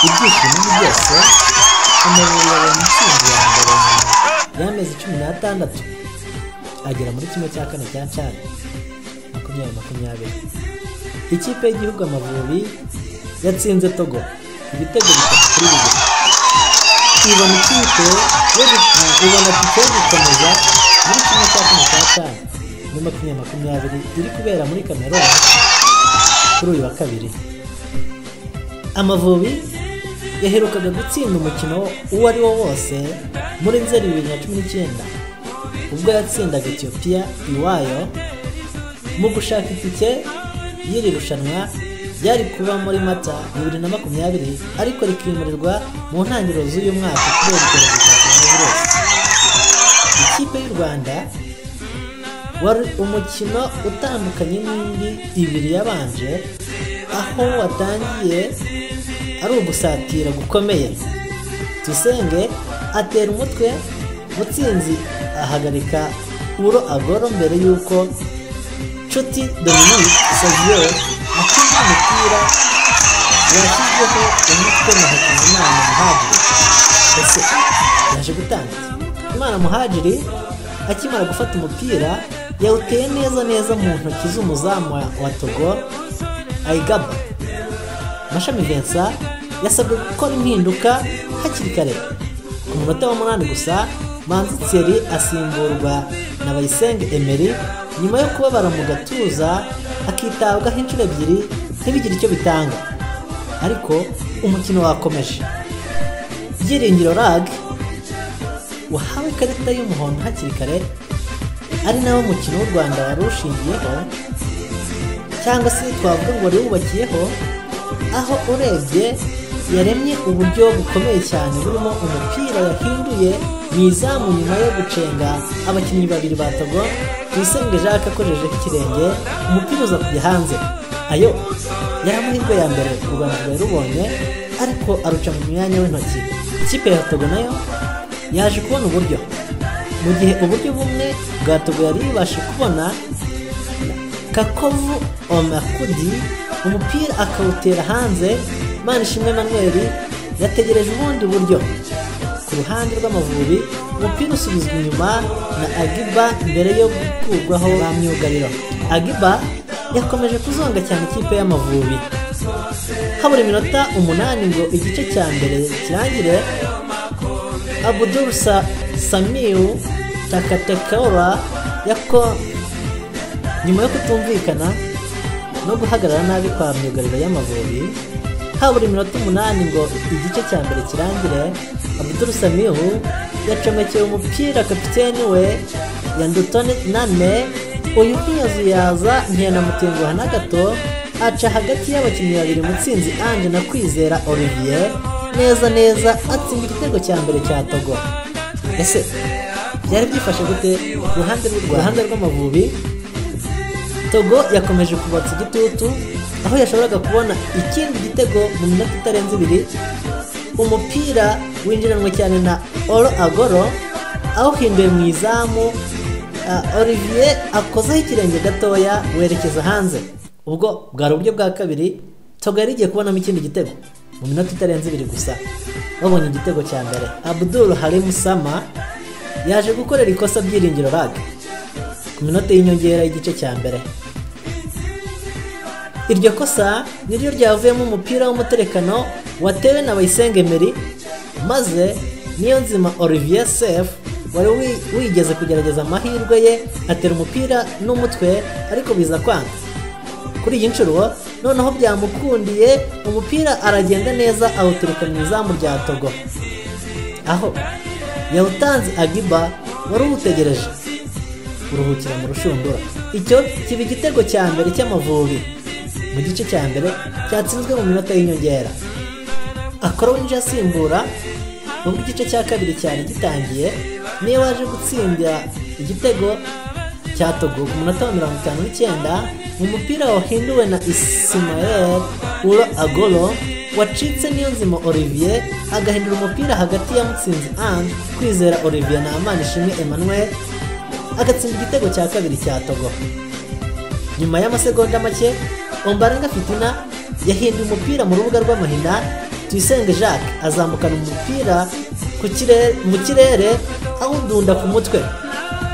ibyishimo byose Emery yabonye intsinzi ya mbere nyuma y'amezi cumi n'atandatu agera muri kimwe cya kane cya cyane makumyabiri makumyabiri ikipe y'igihugu amavubi yatsinze togo ibitego bitatu kuri bibiri ibona ikipe yo gu- ibona tike yo gukomeza muri kimwe cya kane cya cyane muri makumyabiri makumyabiri iri kubera muri kameruni kuri uyu wa kabiri amavubi yaherukaga gutsinda umukino uwo ari wo wose muri nzeri bibiri na cumi n'icyenda ubwo yatsindaga etiyopiya iwayo mu gushaka itike y'iri rushanwa ryari kuba muri mata bibiri na makumyabiri ariko rikimurirwa mu ntangiriro z'uyu mwaka kubera icyorezo cya coronavirus ikipe y'u rwanda wari umukino utandukanye n'indi ibiri yabanje aho watangiye ari ugusatira gukomeye dusenge atera umutwe mutsinzi ahagarika uro agoro mbere y'uko nshuti dominique savio atsinda umupira washyizweho umutwe na hakizimana muhadiri ese yaje gutanga imana muhadiri akimara gufata umupira yawuteye neza neza mu ntoki z'umuzamu wa- wa togo ayigaba mashami vincent yasabwe gukora impinduka hakiri kare ku munota w'umunani gusa manzi thierry asimburwa na bayisenge emery nyuma yo kubabara mu gatuza akitabwaho inshuro ebyiri ntibigire icyo bitanga ariko umukino wakomeje byiringiro rag wahawe ikarita y'umuhondo hakiri kare ari nawo mukino w'u rwanda wari ushingiyeho cyangwa se twavuga ngo wari wubakiyeho aho urebye yaremye uburyo bukomeye cyane burimo umupira yahinduye mu izamu nyuma yo gucenga abakinnyi babiri ba togo tuyisenge jacques akojejeho ikirenge umupira uza kujya hanze ayo yari amahirwe ya mbere u rwanda rwari rubonye ariko aruca mu myanya w'intoki ikipe ya togo nayo yaje kubona uburyo mu gihe uburyo bumwe bwa togo yari yibashe kubona kakovu omakudi umupira akawutera hanze manishimwe manweri yategereje ubundi buryo ku ruhande rw'amavubi umupira usubizwa inyuma na agiba mbere yo gukurwaho ba myugariro agiba yakomeje kuzonga cyane ikipe y'amavubi habura iminota umunani ngo igice cya mbere kirangire abudur Sa- samiu takatekaura yako nyuma yo kutumvikana no guhagarara nabi kwa myugariro y'amavubi habura iminota umunani ngo igice cya mbere kirangire abdul samihu yacomekeye umupira kapiteni we yandutone nane uyu ntiyazuyaza ntiyanamutenguha na gato aca hagati y'abakinnyi babiri mutsinzi ange na kwizera olivier neza neza atsinda igitego cya mbere cya togo ese byari byifashe gute ku ruhande rw'u Rwanda? Ku ruhande rw'amavubi Togo yakomeje kubatsa igitutu aho yashoboraga kubona ikindi gitego mu minota itarenze ibiri umupira winjiranwe cyane na Oro Agoro awuhinduye mu izamu ah, Olivier akozaho ikirenge gatoya werekeza hanze ubwo bwari uburyo bwa kabiri Togo yari igiye kubonamo ikindi gitego mu minota itarenze ibiri gusa babonye igitego cya mbere Abdul Harim Sama yaje gukorera ikosa byiringiro rage ku minota y'inyongera y'igice cya mbere iryo kosa niryo ryavuyemo umupira w'umuterekano watewe na bayisenge meri maze niyo nzima olivier sef wari wi- wigeze kugerageza amahirwe ye atera umupira n'umutwe ariko biza kwanga kuri iyi nshuro noneho byamukundiye umupira aragenda neza awutereka mu izamu rya togo aho yawutanze agiba wari uwutegereje uruhukira mu rushundura icyo kiba igitego cya mbere cy'amavubi mu gice cya mbere cyatsinzwe mu minota y'inyongera akora winjiye asimbura ubwo igice cya kabiri cyari gitangiye niyo waje gutsindira igitego cya Togo ku munota wa mirongo itanu n'icyenda mu mupira wahinduwe na Ismael Uro Agoro wacitse Niyonzima Olivier agahindura umupira hagati ya Mutsinzi Ange Kwizera Olivier na Manishimwe Emmanuel agatsinda igitego cya kabiri cya Togo nyuma y'amasegonda make ombarenga fitina yahinduye umupira mu rubuga rw'amahina tuyisenge jacques azamukana umupira ku kirere- mu kirere awudunda ku mutwe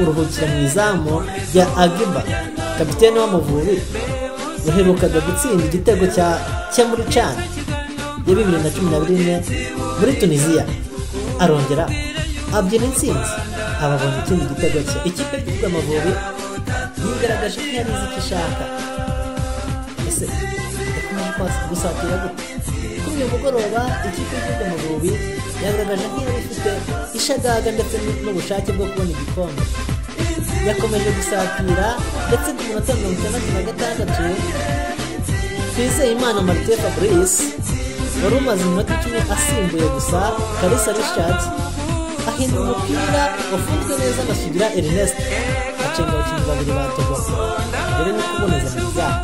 uruhukira mu izamu rya agiba kapitene w'amavubi yaherukaga gutsinda igitego cya cya muri cani ya bibiri na cumi na bine muri tunisiya arongera abyina intsinzi ababonye ikindi gitego cye ikipe yitwa amavubi yigaragaje ko yari izi icyo ishaka ese yakomeje kwasa- gusatira gute kuri uyu mugoroba ikipe y'igihugu amavubi yagaragaje nk'iyari ifite ishagaga ndetse n- n'ubushake bwo kubona igikombe yakomeje gusatira ndetse ku munota mirongo itandatu na gatandatu twizeyimana marite fabrice wari umaze iminota icumi asimbuye gusa kalisa richard ahinda umupira wafunzwe neza na sugira ernest acenga abakinnyi babiri ba togo mbere no kuboneza mu byaha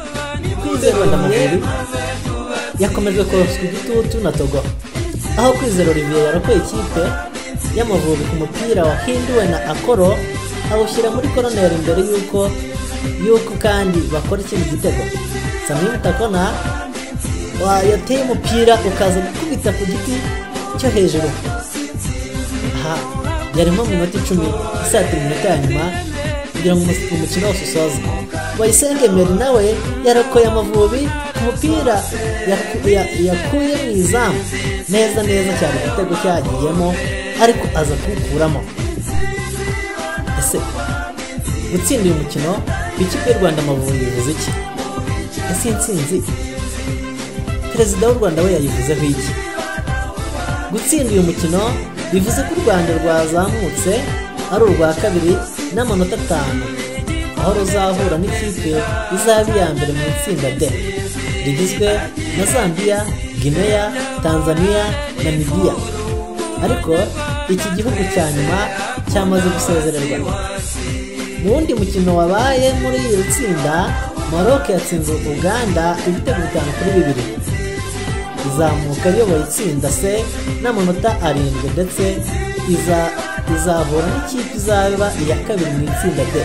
kwizera ndamubiri yakomeje koroswa igitutu na togo aho kwizera olivier yarokoye ikipe y'amavubi ku mupira wahinduwe na akoro awushyira muri koroneri mbere y'uko y'uko kandi bakora ikindi gitego samini takona wa- yateye umupira ukaza gukubita ku giti cyo hejuru aha byari nko mu minota icumi isatira iminota ya nyuma kugira ngo umus- umukino wose usoze bayisenge meri nawe yarokoye amavubi ku mupira yaku- ya- yakuye mu izamu neza neza cyane igitego cyagiyemo ariko aza kuwukuramo ese gutsinda uyu mukino ikipe y'u rwanda amavubi bivuze iki ese iyi ntsinzi perezida w'u rwanda we yayivuzeho iki gutsinda uyu mukino bivuze ko u rwanda rwazamutse ari urwa kabiri n'amanota atanu aho ruzahura n'ikipe izaba iya mbere mu itsinda D rigizwe na Zambia, Guinea, Tanzania na Namibia ariko iki gihugu cya nyuma cyamaze gusezererwa mu wundi mukino wabaye muri iri tsinda Maroc yatsinze Uganda ibitego bitanu kuri bibiri izamuka iyoboye itsinda se n'amanota arindwi ndetse iza izahura n'ikipe izaba iya kabiri mu itsinda D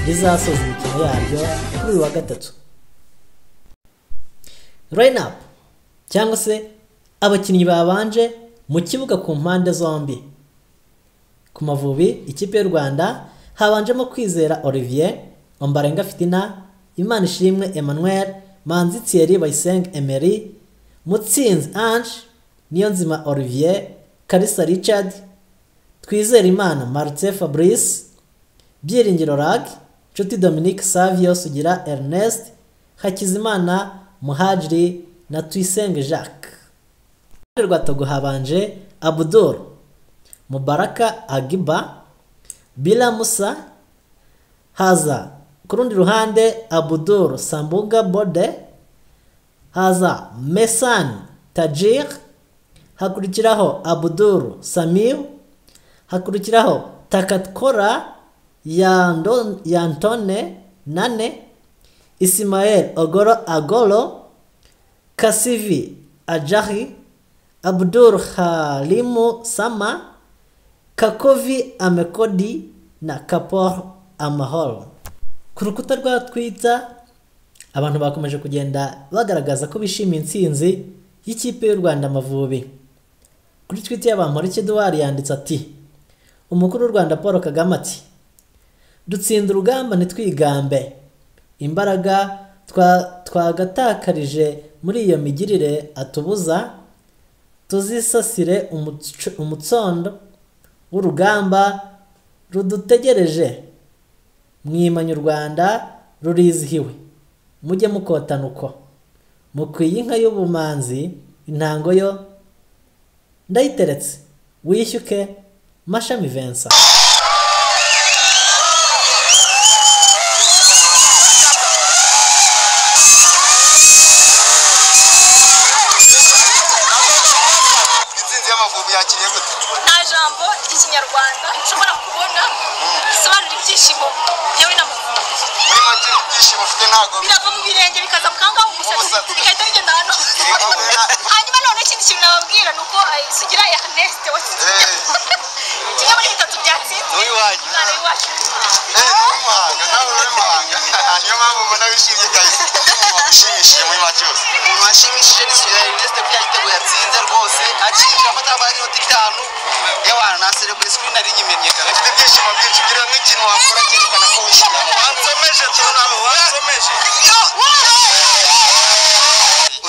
rizasoza imikino yaryo kuri uyu wa gatatu up cyangwa se abakinnyi babanje mu kibuga ku mpande zombi ku mavubi ikipe y'u rwanda habanjemo kwizera olivier ombarenga fitina imana ishimwe emmanuel manzi thierry bayisenge emery mutsinzi ange niyonzima olivier kalisa richard twizere imana martin fabrice byiringiro rag nshuti dominique savio sugira ernest hakizimana muhajiri na tuyisenge jacques iruhande rwa togo habanje abudul mubaraka agiba bila musa haza ku rundi ruhande abudul sambuga bode haza mesani tajir hakurikiraho abudul samir hakurikiraho takatkora Yando- yantone nane isimael ogoro agoro kasivi ajahi abdur halimu sama kakovi amekodi na kapor amahoro ku rukuta rwa twita abantu bakomeje kugenda bagaragaza ko bishimiye intsinzi y'ikipe y'u rwanda amavubi kuri twita y'abamporiki eduwari yanditse ati umukuru w'u rwanda paul kagame ati dutsinda urugamba ntitwigambe imbaraga twa- twagatakarije muri iyo migirire atubuza tuzisasire umuco- umutsondo w'urugamba rudutegereje mwimanye u rwanda rurizihiwe mujye mukotana uko mukwiye inka y'ubumanzi intango yo ndayiteretse wishyuke mashami vensa intsinzi y'amavubi yakiriye gute nta jambo ry'ikinyarwanda nshobora kubona risobanura ibyishimo yewe na mavubi muri make ibyishimo ufite ntabwo birava mu birenge bikazamuka aho ngaho mu musatsi Umusatsi. bigahita bigenda ahantu hanyuma noneho ikindi kintu nababwira ni uko eh, sugira erneste watsinze Eh. kimwe muri bitatu byatsinzwe Uwiwanyu. umwana w'iwacu Eh, ni umuhanga nawe uri umuhanga niyo mpamvu mbona wishimye kazi ushimishije muri make yose umuntu washimishije ni sida erneste kuko yagitego yatsinze rwose y'abantu y'abantu na celebrate screen ari nyimenye kare afite ibyishimo byinshi ugira nk'ikintu wakora cyerekana ko wishimye wansomeje turunamo wansomeje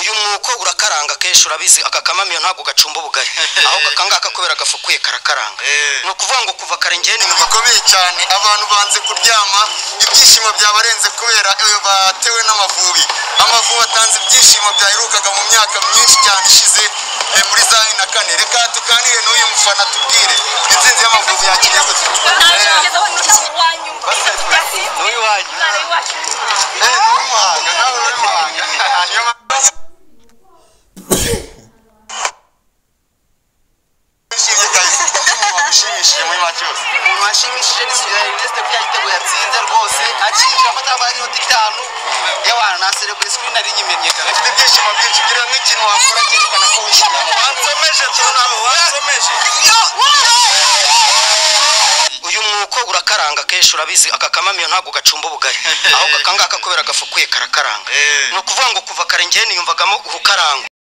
uyu mwuko urakaranga kenshi urabizi aka kamamiyo ntabwo gacumba ubugari ahubwo aka ngaka kubera gafukuye karakaranga Eh. ni ukuvuga ngo kuva kare njyewe ibintu ninyuma bikomeye cyane abantu banze kuryama ibyishimo byabarenze kubera iyo batewe n'amavubi amavubi atanze ibyishimo byaherukaga mu myaka myinshi cyane ishize eh, muri za bibiri na kane reka tuganire n'uyu mufana tubwire intsinzi y'amavubi yakiriyegutse ntagezeho n'iki wanyumva n'iwanyu umwana w'iwacu n'umuhanga nawe uri muhanga niyo mpamvu wishimye guys. Umuntu ushimishije muri make yose umuntu washimishije ni sirari inesite kuko yagitego yatsinze rwose akinjira amatarama y'inoti itanu y'abantu na celebrate screen ari nyimenyekana afite ibyishimo byinshi ugira nk'ikintu wakora cyerekana ko wishimye wansomeje turunamo wansomeje uyu mwuko urakaranga kenshi urabizi aka kamamiyo ntabwo gacumba ubugari ahubwo aka ngaka kubera gafukuye karakaranga Eh. ni ukuvuga ngo kuva kare njyewe niyumvagamo ubukarangwa